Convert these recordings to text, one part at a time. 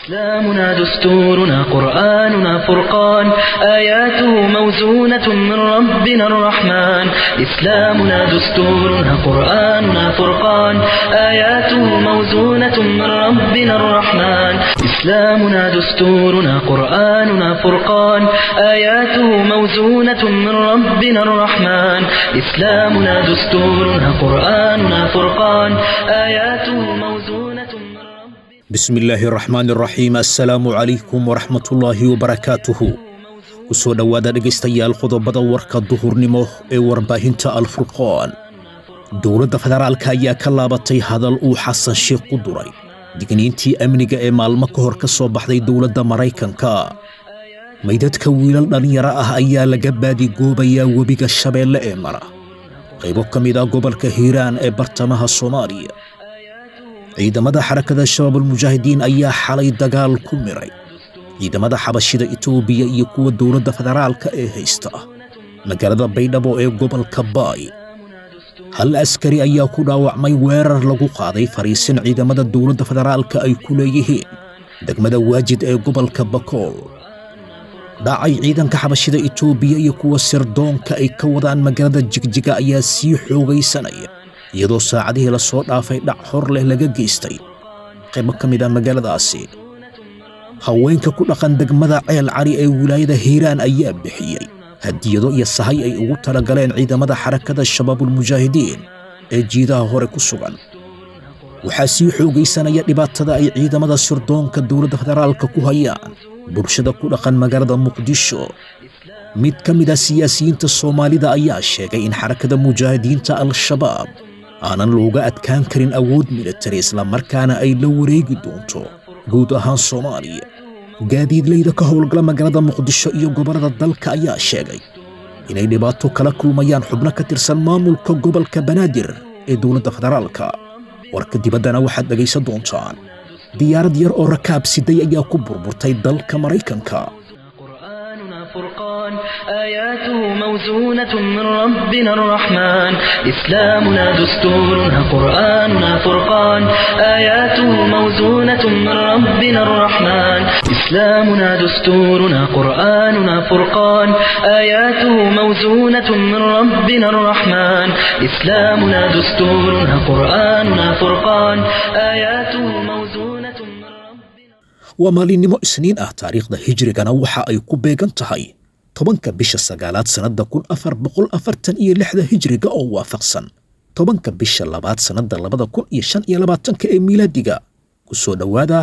إسلامنا دستورنا قرآننا فرقان آياته موزونة من ربنا الرحمن إسلامنا دستورنا قرآننا فرقان آياته موزونة من ربنا الرحمن إسلامنا دستورنا قرآننا فرقان آياته موزونة من ربنا الرحمن إسلامنا دستورنا قرآننا فرقان آياته موزونة من ربنا bismi illaahi raxmaani raxiim assalaamu calaykum waraxmatullaahi wabarakaatuhu ku soo dhowaada dhegaystayaal qodobada warka duhurnimo ee warbaahinta alfurqaan dowladda federaalka ayaa ka laabatay hadal uu xasan sheikh ku duray digniintii amniga ee maalmo ka hor ka soo baxday dowladda maraykanka maydadka wiilal dhallinyaro ah ayaa laga baadigoobayaa webiga shabeelle ee mara qaybo ka mid ah gobolka hiiraan ee bartamaha soomaaliya ciidamada xarakada shabaabulmujaahidiin ayaa xalay dagaal ku miray ciidamada xabashida itoobiya iyo kuwa dowladda federaalka ee haysta magaalada baydhabo ee gobolka baay hal askari ayaa ku dhaawacmay weerar lagu qaaday fariisin ciidamada dowladda federaalka ay ku leeyihiin degmada waajid ee gobolka bakool dhacay ciidanka xabashida itoobiya iyo kuwa sirdoonka ay ka wadaan magaalada jigjiga ayaa sii xoogaysanaya iyadoo saacadihii la soo dhaafay dhac hor leh laga geystay qaybo ka mid ah magaaladaasi haweenka ku dhaqan degmada ceel cali ee wilaayada hiiraan ayaa bixiyey hadiyado iyo sahay ay ugu talagaleen ciidamada xarakada shabaabulmujaahidiin ee jiidaha hore ku sugan waxaa sii xoogaysanaya dhibaatada ay ciidamada sirdoonka dowladda federaalka ku hayaan bulshada ku dhaqan magaalada muqdisho mid ka mid ah siyaasiyiinta soomaalida ayaa sheegay in xarakada mujaahidiinta al-shabaab aanan looga adkaan karin awood militari islamarkaana ay la wareegi doonto guud ahaan soomaaliya gaadiidlayda ka howlgala magaalada muqdisho iyo gobollada dalka ayaa sheegay inay dhibaato kala kulmayaan xubno ka tirsan maamulka gobolka banaadir ee dowladda federaalka warka dibaddana waxaad dhegaysan doontaan diyaarad yar oo rakaab siday ayaa ku burburtay dalka maraykanka قرآننا فرقان آياته موزونة من ربنا الرحمن إسلامنا دستورنا قرآننا فرقان آياته موزونة من ربنا الرحمن إسلامنا دستورنا قرآننا فرقان آياته موزونة من ربنا الرحمن إسلامنا دستورنا قرآننا فرقان آياته موزونة من ربنا waa maalinimo isniin ah taariikhda hijrigana waxa ay ku beegan tahay tobanka bisha sagaalaad sannadda kun afar boqol afartan iyo lixda hijriga oo waafaqsan tobanka bisha labaad sannadda labada kun iyo shan iyo labaatanka ee miilaadiga ku soo dhowaada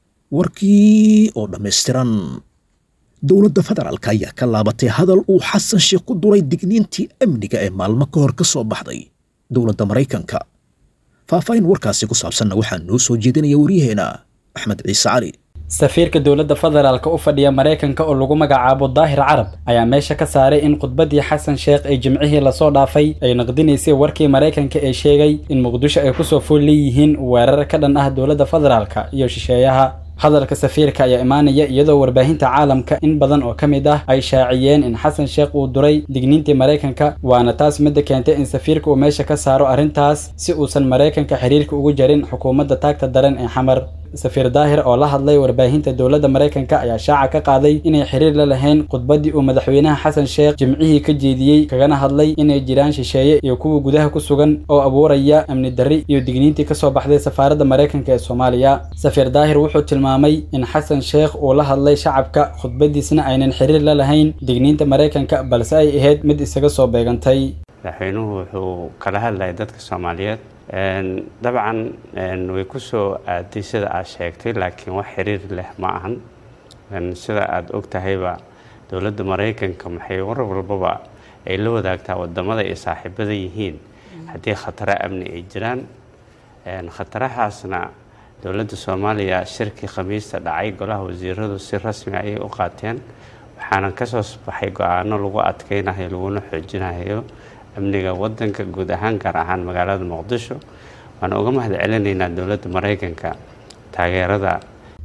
warkii oo dhammaystiran dowladda federaalka ayaa ka laabatay hadal uu xasan sheekh ku duray digniintii amniga ee maalmo ka hor ka soo baxday dowladda maraykanka faahfaahin warkaasi ku saabsanna waxaa noo soo jeedinaya waryaheena axmed ciise cali safiirka dowladda federaalka u fadhiya maraykanka oo lagu magacaabo daahir carab ayaa meesha ka saaray in khudbaddii xasan sheekh ee jimcihii lasoo dhaafay ay naqdinaysay warkii maraykanka ee sheegay in muqdisho ay kusoo fool leeyihiin weerar ka dhan ah dowladda federaalka iyo shisheeyaha hadalka safiirka ayaa imaanaya iyadoo warbaahinta caalamka in badan oo ka mid ah ay shaaciyeen in xasan sheekh uu duray digniintii maraykanka waana taas midda keentay in safiirka uu meesha ka saaro arrintaas si uusan maraykanka xiriirka ugu jarin xukuumadda taagta daran ee xamar safiir daahir oo la hadlay warbaahinta dowladda maraykanka ayaa shaaca ka qaaday inay xiriir la lahayn khudbaddii uu madaxweynaha xasan sheekh jimcihii ka jeediyey kagana hadlay inay jiraan shisheeye iyo kuwa gudaha ku sugan oo abuuraya amni darri iyo digniintii kasoo baxday safaaradda maraykanka ee soomaaliya safiir daahir wuxuu tilmaamay in xasan sheekh uu la hadlay shacabka khudbaddiisna aynan xiriir la lahayn digniinta maraykanka balse ay ahayd mid isaga soo beegantay madaxweynuhu wuxuu kala hadlayay dadka soomaaliyeed dabcan way ku soo aaday sida aad sheegtay laakiin wax xiriir leh ma ahan sida aada og tahayba dowladda maraykanka maxay war walbaba ay la wadaagtaa wadamada ay saaxiibada yihiin haddii khataro amni ay jiraan khatarahaasna dowladda soomaaliya shirkii khamiista dhacay golaha wasiiradu si rasmi ayay u qaateen waxaana kasoo baxay go-aano lagu adkeynayo laguna xoojinayo amniga wadanka guud ahaan gaar ahaan magaalada muqdisho waan uga mahad celinaynaa dowladda maraykanka taageerada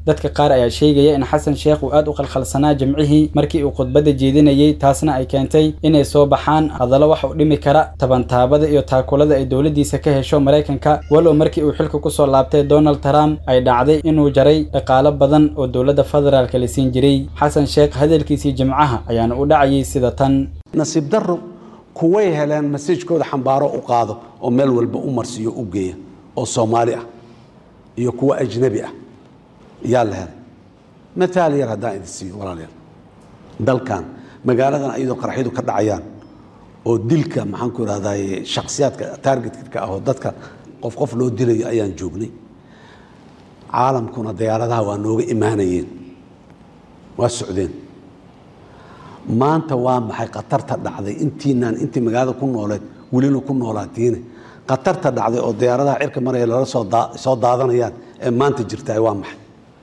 dadka qaar ayaa sheegaya in xasan sheekh uu aad u khalkhalsanaa jimcihii markii uu khudbadda jeedinayey taasna ay keentay inay soo baxaan hadallo wax u dhimi kara tabantaabada iyo taakulada ay dowladdiisa ka hesho maraykanka walow markii uu xilka kusoo laabtay donald trump ay dhacday inuu jaray dhaqaalo badan oo dowladda federaalka la siin jiray xasan sheekh hadalkiisii jimcaha ayaana u dhacayay sida tan nasiib darro kuway heleen masajkooda xambaaro u qaado oo meel walba u marsiiyo u geeya oo soomaali ah iyo kuwa ajnabi ah yaa la helay mataal yar haddaan idin siiyo walaalayaal dalkan magaaladan ayadoo qaraxyadu ka dhacayaan oo dilka maxaan ku idhahdaye shakhsiyaadka targetka ah oo dadka qof qof loo dilayo ayaan joognay caalamkuna diyaaradaha waa nooga imaanayeen waa socdeen maanta waa maxay khatarta dhacday intiinaan intii magaalada ku nooleed welina ku noolaatiine khatarta dhacday oo diyaaradaha cirka maraya lala soo daadanayaan ee maanta jirtaay waa maxay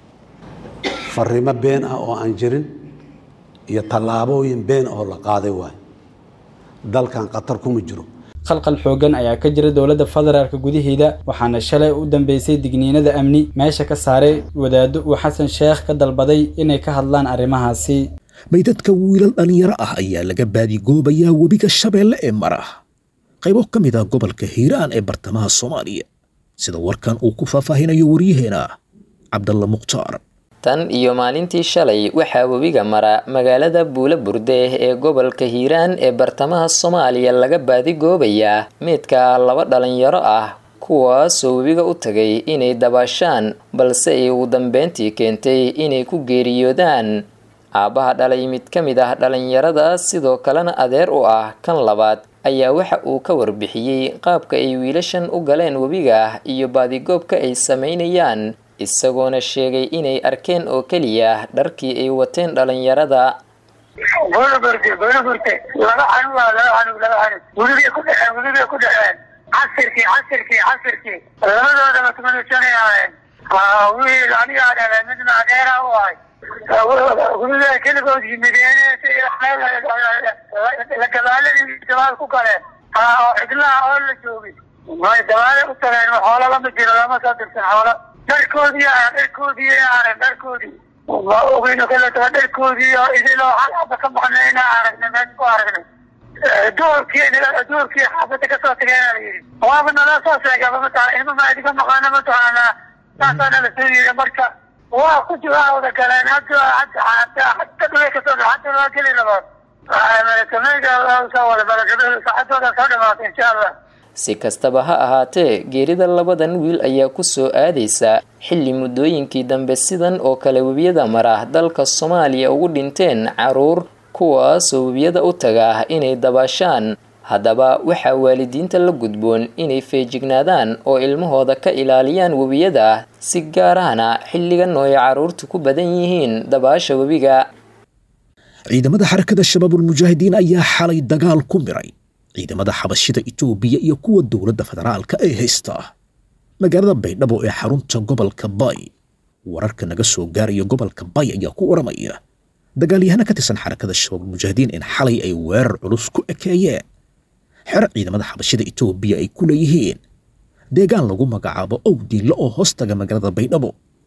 fariimo been ah oo aan jirin iyo tallaabooyin been oo la qaaday waayo dalkan khatar kuma jiro khalqal xoogan ayaa ka jira dowladda federaalka gudaheeda waxaana shalay u dambeysay digniinada amni meesha ka saaray wadaaddo uu xasan sheekh ka dalbaday inay ka hadlaan arrimahaasi maydadka wiilal dhallinyaro ah ayaa laga baadigoobayaa webiga shabeelle ee mara qaybo ka mid ah gobolka hiiraan ee bartamaha soomaaliya sida warkan uu ku faahfaahinayo waryaheena cabdalla mukhtaar tan iyo maalintii shalay waxaa webiga mara magaalada buula burde ee gobolka hiiraan ee bartamaha soomaaliya laga baadigoobayaa meydka laba dhalinyaro ah kuwaasoo webiga u tagay inay dabaashaan balse ay ugu dambeyntii keentay inay ku geeriyoodaan aabbaha dhalay mid ka mid ah dhalinyaradaas sidoo kalena adeer u ah kan labaad ayaa waxa uu ka warbixiyey qaabka ay wiilashan u galeen webiga iyo baadigoobka ay sameynayaan isagoona sheegay inay arkeen oo keliya dharkii ay wateen dhalinyarada buulburte buulburte laba xanug waa laba xanug laba xanug welibay ku dhexeen welibay ku dhexeen casirkii casirkii casirkii labadoodaba tumadashanay ahayn wiil anigaa dhalay midna adeera u ahay weliba keligood yimideen gabaaladii dabaal ku galeen oo xidlaha oo la joogay may dabaale u tageen xoolo lama jiro lama soo dirsan xoolo dharkoodii dharkoodii arag dharkoodii ma ogeyno kaleetaba dharkoodii oo idiloo hal haba ka maqnayna aragnay meesha ku aragnay duurkii duurkii xaafada kasoo tageen la yidhi waaba nala soo sheegaba mataqana ilma ma idiga maqaana mataqaana saasaa nala soo yidhi marka waa ku jiraa wada galeen hadda hadda hadda dhulay kasoo hadda loo geli rabaa malakamayga wada malakada saacadooda soo dhamaatay insha allah si kastaba ha ahaatee geerida labadan wiil ayaa ku soo aadaysa xilli muddooyinkii dambe sidan oo kale webiyada mara dalka soomaaliya ugu dhinteen caruur kuwaasoo webiyada u taga inay dabaashaan haddaba waxaa waalidiinta la gudboon inay feejignaadaan oo ilmahooda ka ilaaliyaan webiyada si gaarahna xilligan oo ay carruurtu ku badan yihiin dabaasha webiga ciidamada xarakada shabaabulmujaahidiin ayaa xalay dagaal ku miray ciidamada xabashida itoobiya iyo kuwa dowladda federaalka ee haysta magaalada baydhabo ee xarunta gobolka bay wararka naga soo gaaraya gobolka bay ayaa ku waramaya dagaalyahana ka tirsan xarakada shabaabulmujaahidiin in xalay ay weerar culus ku ekeeyeen xer ciidamada xabashida itoobiya ay ku leeyihiin deegaan lagu magacaabo owdiinle oo hoostaga magaalada baydhabo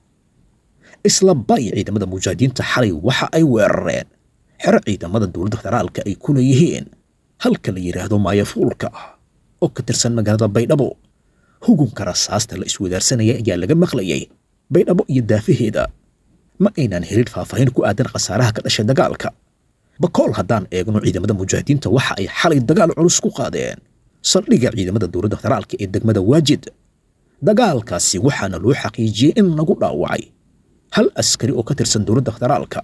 isla bay ciidamada mujaahidiinta xalay waxa ay weerareen xero ciidamada dowladda federaalka ay ku leeyihiin halka la yidhaahdo maayafuulka ah oo ka tirsan magaalada baydhabo hugunka rasaasta la iswadaarsanayay ayaa laga maqlayay baydhabo iyo daafaheeda ma aynaan helin faahfaahin ku aadan khasaaraha ka dhashay dagaalka bakool haddaan eegno ciidamada mujaahidiinta waxa ay xalay dagaal culus ku qaadeen saldhigga ciidamada dowladda federaalka ee degmada waajid dagaalkaasi waxaana loo xaqiijiyey in lagu dhaawacay hal askari oo ka tirsan dowladda federaalka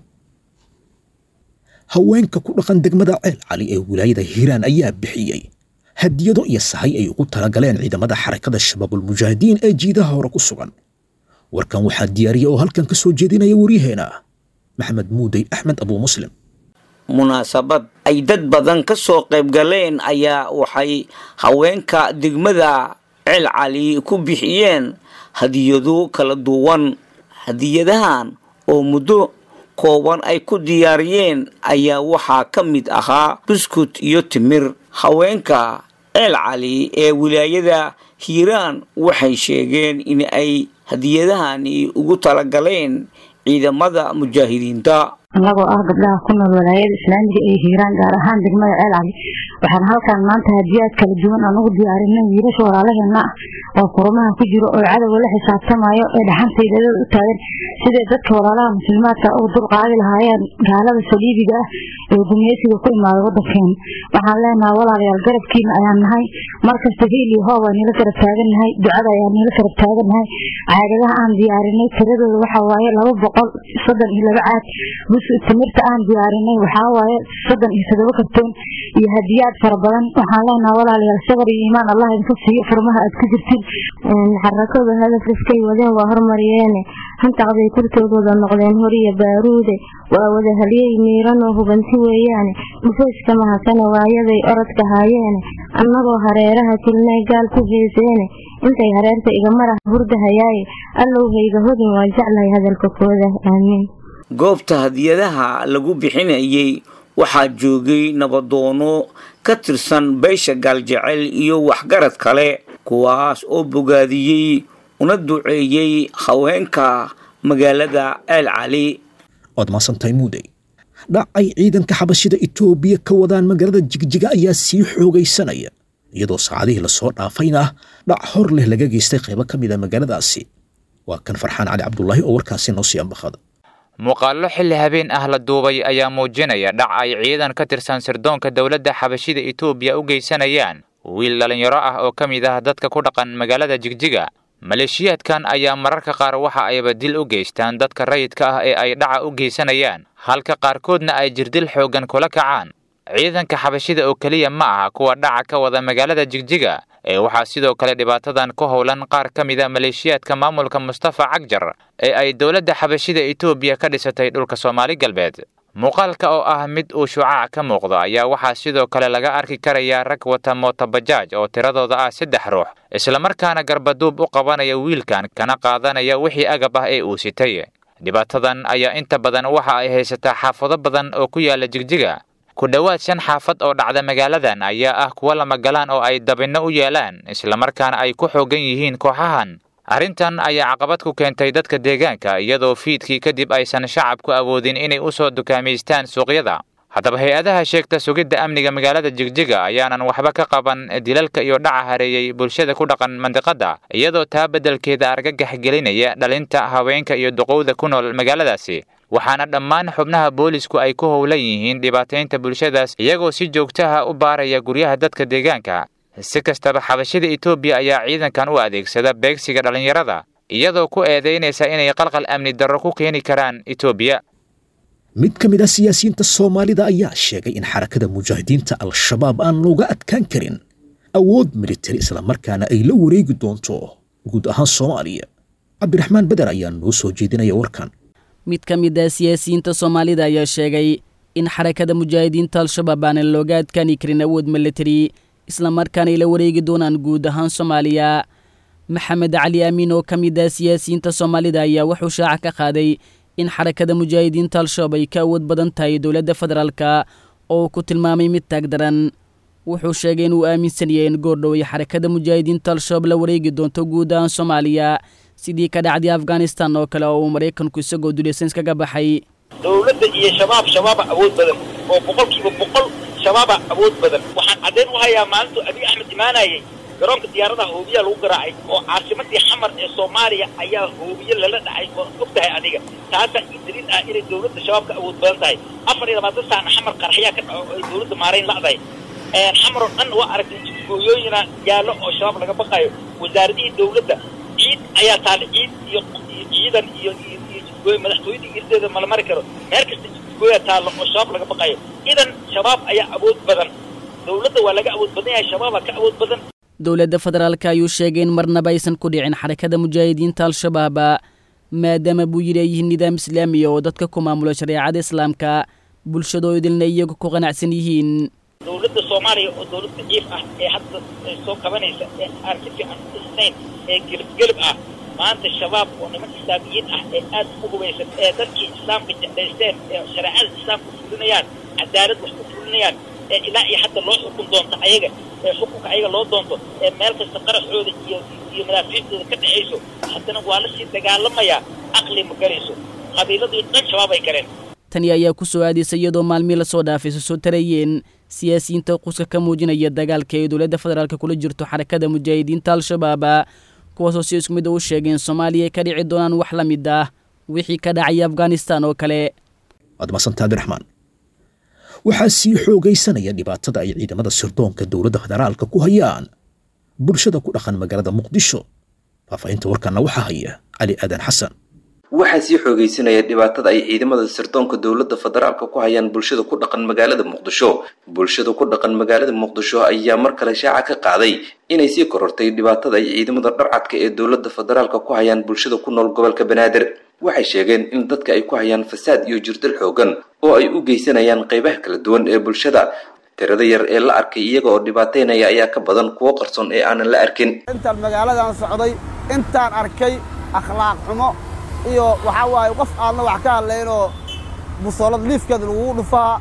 haweenka ku dhaqan degmada ceel cali ee wilaayada hiiraan ayaa bixiyey hadiyado iyo sahay ay ugu talagaleen ciidamada xarakada shabaabulmujaahidiin ee jiidaha hore ku sugan warkan waxaa diyaariya oo halkan ka soo jeedinaya waryaheena maxamed muudey axmed abuu muslim munaasabad ay dad badan ka soo qayb galeen ayaa waxay haweenka degmada ceel cali ku bixiyeen hadiyado kala duwan hadiyadahan oo muddo kooban ay ku diyaariyeen ayaa waxaa ka mid ahaa buskut iyo timir haweenka ceel cali ee wilaayada hiiraan waxay sheegeen in ay hadiyadahani ugu talagaleen ciidamada mujaahidiinta annagoo ah gabdhaha ku nool walaayada islaamiga ee hiiraan gaar ahaan degmada ceel cali waxaan halkan maanta hadiyaad kala duwan aan ugu diyaarinay wiilasha walaalaheena ah oo kurumaha ku jiro oo cadowga la xisaabtamayo ee dhaxantaydaadada u taagan siday dadka walaalaha muslimaadka ugu dulqaadi lahaayeen gaalada saliibiga ah ee gumeysiga ku imaaday wadankeena waxaan leenahay walaalayaal garabkiina ayaan nahay markasta hiil iyo hoob aan nila garab taagannahay ducada ayaan nila garab taagannahay caagadaha aan diyaarinay tiradooda waxaa waaye laba boqol soddon iyo laba caag timirta aan diyaarinay waxaa waaye soddon iyo todoba kartoon iyo hadiyaad fara badan waxaan leenaha walaalayaal sabar iyo iimaan allah idinka siiyo furmaha aad ku jirtin xarakada hadafkiskay wadeen waa hormariyeene hantaqday kurtoodooda noqdeen horiya baaruude waa wada haliyey miiran oo hubanti weeyaane dhufayska mahasane waayaday orodka haayeene annagoo hareeraha tilnay gaal ku heeseene intay hareerta igamara hurdahayaaye allowhayga hodin waa jeclahay hadalka kooda aamiin goobta hadiyadaha lagu bixinayay waxaa joogay nabadoono ka tirsan beesha gaaljecel iyo waxgarad kale kuwaas oo bogaadiyey una duceeyey haweenka magaalada ceel cali waad maasantahay muudey dhacay ciidanka xabashida itoobiya ka wadaan magaalada jigjiga ayaa sii xoogaysanaya iyadoo saacadihii lasoo dhaafayna dhac hor leh laga geystay qaybo ka mid a magaaladaasi waa kan farxaan cali cabdulaahi oo warkaasi noo sii ambaqada muuqaallo xilli habeen ah la duubay ayaa muujinaya dhac ay ciidan ka tirsan sirdoonka dowladda xabashida itoobiya u geysanayaan wiil dhallinyaro ah oo ka mid ah dadka ku dhaqan magaalada jigjiga maleeshiyaadkan ayaa mararka qaar waxa ayba dil u geystaan dadka rayidka ah ee ay dhaca u geysanayaan halka qaarkoodna ay jirdil xooggan kula kacaan ciidanka xabashida oo keliya ma aha kuwa dhaca ka wada magaalada jigjiga ee waxaa sidoo kale dhibaatadan ku howlan qaar ka mida maleeshiyaadka maamulka mustafa cagjar ee ay dowladda xabashida itoobiya ka dhisatay dhulka soomaali galbeed muuqaalka oo ah mid uu shucaac ka muuqdo ayaa waxaa sidoo kale laga arki karayaa rag wata mootobajaaj oo tiradooda ah saddex ruux islamarkaana garbaduub u qabanaya wiilkan kana qaadanaya wixii agab ah ee uu sitay dhibaatadan ayaa inta badan waxa ay haysataa xaafado badan oo ku yaala jigjiga ku dhowaad shan xaafad oo dhacda magaaladan ayaa ah kuwa lamagalaan oo ay dabinno u yeelaan islamarkaana ay ku xoogan yihiin kooxahan arrintan ayaa caqabad ku keentay dadka deegaanka iyadoo fiidkii kadib aysan shacabku awoodin inay u soo dukaamaystaan suuqyada haddaba hay-adaha sheegta sugidda amniga magaalada jigjiga ayaanan waxba ka qaban dilalka iyo dhaca hareeyey bulshada ku dhaqan mandiqadda iyadoo taa beddelkeeda argagax gelinaya dhalinta haweenka iyo duqowda ku nool magaaladaasi waxaana dhammaan xubnaha boolisku ay ku howlan yihiin dhibaataynta bulshadaas iyagoo si joogtaha u baaraya guryaha dadka deegaanka si kastaba xabashada etoobiya ayaa ciidankan u adeegsada beegsiga dhallinyarada iyadoo ku eedaynaysa inay qalqal amni darro ku keeni karaan etoobiya mid ka mid ah siyaasiyiinta soomaalida ayaa sheegay in xarakada mujaahidiinta al-shabaab aan looga adkaan karin awood militari islamarkaana ay la wareegi doonto guud ahaan soomaaliya cabdiraxmaan beder ayaa noo soo jeedinaya warkan mid ka mid ah siyaasiyiinta soomaalida ayaa sheegay in xarakada mujaahidiinta al-shabaab aanan looga adkaani karin awood militari islamarkaana ay la wareegi doonaan guud ahaan soomaaliya maxamed cali amiin oo ka mid ah siyaasiyiinta soomaalida ayaa wuxuu shaaca ka qaaday in xarakada mujaahidiinta al-shabaab ay ka awood badan tahay dowladda federaalka oo ku tilmaamay mid taagdaran wuxuu sheegay inuu aaminsan yahay in goordhow ay xarakada mujaahidiinta al-shabaab la wareegi doonto guud ahaan soomaaliya sidii ka dhacday afghanistan oo kale oo uu maraykanku isagoo dulaysan iskaga baxay dowladda iyo shabaab shabaaba awood badan oo boqolkiiba boqol shabaaba awood badan waxaan caddayn u hayaa maalintu abiy axmed imaanayay garoonka diyaaradaha hoobiya lagu garaacay oo caasimadii xamar ee soomaaliya ayaa hoobiye lala dhacay oo og tahay adiga taasaa ii daliil ah inay dowladda shabaabka awood badan tahay afar iyo labaatan saacna xamar qaraxyaa ka dhaco oo ay dowladda maarayn la'dahay xamar oo dhan waa aragtay jidgooyooyina yaallo oo shabaab laga baqayo wasaaradihii dowladda ciid ayaa taalla ciid iyo ciidan iyo iyo jidgooyo madaxtooyada irdeeda mala mari karo meel kasta jidgooya taalla oo shabaab laga baqayo idan shabaab ayaa awood badan dowladda waa laga awood badan yahay shabaabaa ka awood badan dowladda federaalka ayuu sheegay in marnaba aysan ku dhicin xarakada mujaahidiinta al-shabaab maadaama buu yidhi ay yihiin nidaam islaamiya oo dadka ku maamula shareecada islaamka bulshadoo idilna iyagu ku qanacsan yihiin dowladda soomaaliya oo dowlad daciif ah ee hadda soo kabanaysa ee aan si fiican u dhisnayn ee gelib-gelib ah maanta shabaab oo niman islaamiyiin ah ee aad u hubaysan ee dadkii islaamka jeclaysteen ee shareecada islaamka fulinayaan cadaalad wax ku fulinayaan ee ilaa iyo hadda loo xukun doonta ayaga ee xukunka ayaga loo doonto ee meel kasta qaraxooda iyo iyo madaafiicdooda ka dhexayso haddana waa la sii dagaalamayaa aqli ma galayso qabiiladii dhan shabaab ay galeen tani ayaa ku soo aadaysa iyadoo maalmii lasoo dhaafay soo tarayeen siyaasiyiinta quska ka muujinaya dagaalka ay dowladda federaalk kula jirto xarakada mujaahidiinta al-shabaab kuwaasoo si isku mid u sheegeen soomaaliya ay ka dhici doonaan wax la mid ah wixii ka dhacaya afghanistan oo kale waad mahadsantaa abdiraxmaan waxaa sii xoogaysanaya dhibaatada ay ciidamada sirdoonka dowladda federaalka ku hayaan bulshada ku dhaqan magaalada muqdisho faahfaahinta warkanna waxaa haya cali aadan xasan waxaa sii xoogaysanaya dhibaatada ay ciidamada sirdoonka dowladda federaalka ku hayaan bulshada ku dhaqan magaalada muqdisho bulshada ku dhaqan magaalada muqdisho ayaa mar kale shaaca ka qaaday inay sii korortay dhibaatada ay ciidamada dharcadka ee dowladda federaalka ku hayaan bulshada ku nool gobolka banaadir waxay sheegeen in dadka ay ku hayaan fasaad iyo jirdil xoogan oo ay u geysanayaan qaybaha kala duwan ee bulshada tirada yar ee la arkay iyaga oo dhibaataynaya ayaa ka badan kuwo qarsoon ee aanan la arkin intaan magaaladan socday intaan arkay akhlaaq xumo iyo waxaa waaye qof aadna wax ka hadlaynoo busoolad liifkeeda lagugu dhufaa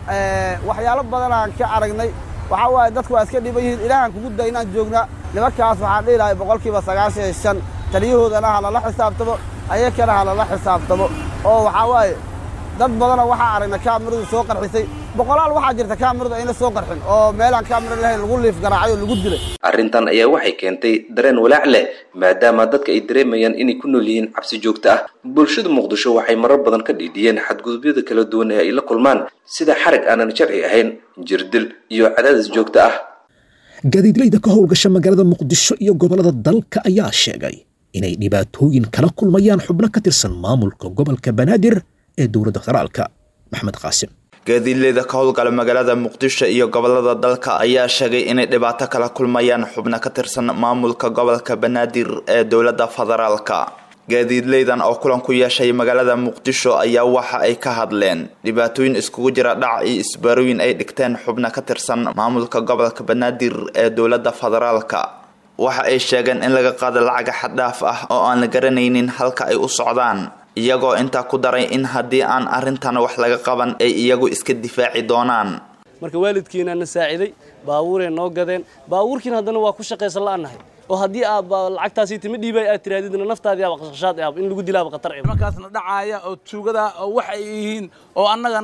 waxyaalo badanaan ka aragnay waxaa waaye dadku waa iska dhiban yihiin ilaahaan kugu day inaan joognaa nimankaas waxaan dhihi lahay boqolkiiba sagaashan iyo shan taliyahoodana ha lala xisaabtamo ayakana ha lala xisaabtamo oo waxaa waaye dad badana waxaa aragna kaamiradu soo qarxisay boqolaal waxaa jirta kaamiradu ayna soo qarxin oo meelaan kaamira lahayn lagu liif garaacay oo lagu dilay arrintan ayaa waxay keentay dareen walaac leh maadaama dadka ay dareemayaan inay ku nool yihiin cabsi joogto ah bulshada muqdisho waxay marar badan ka dhiidhiyeen xadgudubyada kala duwan ee ay la kulmaan sida xarag aanan sharci ahayn jirdil iyo cadaadis joogto ah gaadiidleyda ka howlgasha magaalada muqdisho iyo gobollada dalka ayaa sheegay inay dhibaatooyin kala kulmayaan xubno ka tirsan maamulka gobolka banaadir ee dowladda federaalka maxmed qaasim gaadiidleyda ka howlgala magaalada muqdisho iyo gobolada dalka ayaa sheegay inay dhibaato kala kulmayaan xubno ka tirsan maamulka gobolka banaadir ee dowladda federaalka gaadiidleydan oo kulan ku yeeshay magaalada muqdisho ayaa waxa ay ka hadleen dhibaatooyin iskugu jira dhac iyo isbaarooyin ay dhigteen xubno ka tirsan maamulka gobolka banaadir ee dowladda federaalka waxa ay sheegeen in laga qaado lacaga xaddhaaf ah oo aan la garanaynin halka ay u socdaan iyagoo intaa ku daray in haddii aan arrintan wax laga qaban ay iyagu iska difaaci doonaan marka waalidkiina na saaciday baabuuray noo gadeen baabuurkiina haddana waa ku shaqaysan la'anahay oo haddii aad lacagtaasi timi dhiibay aad tiraadidna naftaadii aba qashqashaad ah in lagu dilaaba khatar eh markaasna dhacaaya oo tuugada oo wax ay yihiin oo annaga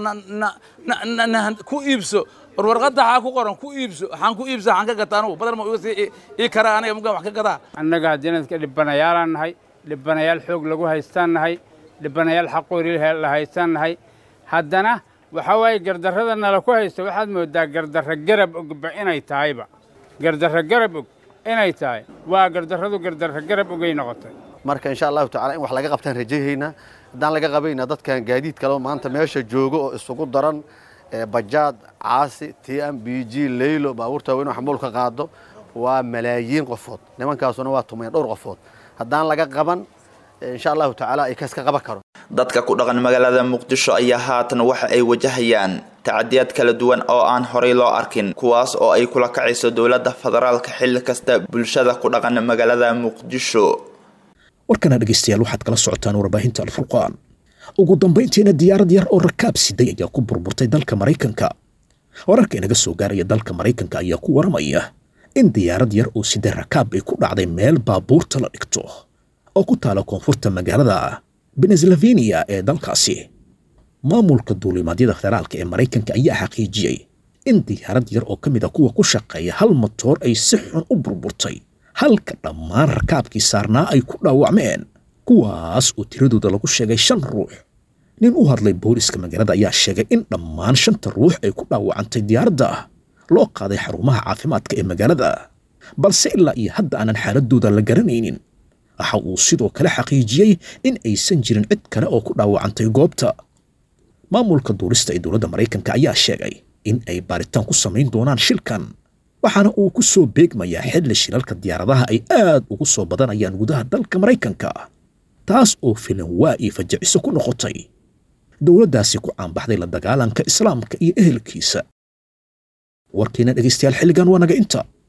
na ku iibso war warqadda waxaa ku qoran ku iibso waxaan ku iibsa waxaan ka gataa anugu badal ma iga sii ii karaa aniga mugaan wax ka gadaa annaga janadka dhibanayaalaan nahay dhibanayaal xoog lagu haystaan nahay dhibanayaal xaqoori la haystaan nahay haddana waxa waaye gardarrada nala ku haysta waxaad moodaa gardarra garab ogba inay tahayba gardarra garab og inay tahay waa gardarradu gardarra garab ogay noqotay marka insha allahu tacala in wax laga qabtaan rajayaynaa haddaan laga qabayna dadkan gaadiid kaleo maanta meesha joogo oo isugu daran bajaad caasi t m b g leylo baabuurta weyn oo xamuulka qaado waa malaayiin qofood nimankaasuna waa tumayn dhowr qofood haddaan laga qaban insha allahu tacaala ay kaska qaban karo dadka ku dhaqan magaalada muqdisho ayaa haatan waxa ay wajahayaan tacadiyaad kala duwan oo aan horay loo arkin kuwaas oo ay kula kacayso dowladda federaalka xilli kasta bulshada ku dhaqan magaalada muqdisho warkana dhegaystayaal waxaad kala socotaan warbaahinta alfurqaan ugu dambayntiina diyaarad yar oo rakaab siday ayaa ku burburtay dalka maraykanka wararka inaga soo gaaraya dalka maraykanka ayaa ku waramaya in diyaarad yar oo siday rakaab ay ku dhacday meel baabuurta la dhigto oo ku taala koonfurta magaalada beneslavenia ee dalkaasi maamulka duulimaadyada federaalka ee maraykanka ayaa xaqiijiyey in diyaarad yar oo ka mid a kuwa ku shaqeeya hal matoor ay si xun u burburtay halka dhammaan rakaabkii saarnaa ay ku dhaawacmeen kuwaas oo tiradooda lagu sheegay shan ruux nin u hadlay booliska magaalada ayaa sheegay in dhammaan shanta ruux ay ku dhaawacantay diyaaradda loo qaaday xarumaha caafimaadka ee magaalada balse ilaa iyo hadda aanan xaaladooda la garanaynin waxa uu sidoo kale xaqiijiyey in aysan jirin cid kale oo ku dhaawacantay goobta maamulka duulista ee dowladda maraykanka ayaa sheegay in ay baaritaan ku samayn doonaan shilkan waxaana uu ku soo beegmayaa xilli shilalka diyaaradaha ay aad ugu soo badanayaan gudaha dalka maraykanka taas oo filan waa ii fajiciso ku noqotay dowladdaasi ku caanbaxday la dagaalanka islaamka iyo ehelkiisa warkiina dhegaystayaal xilligan waa naga inta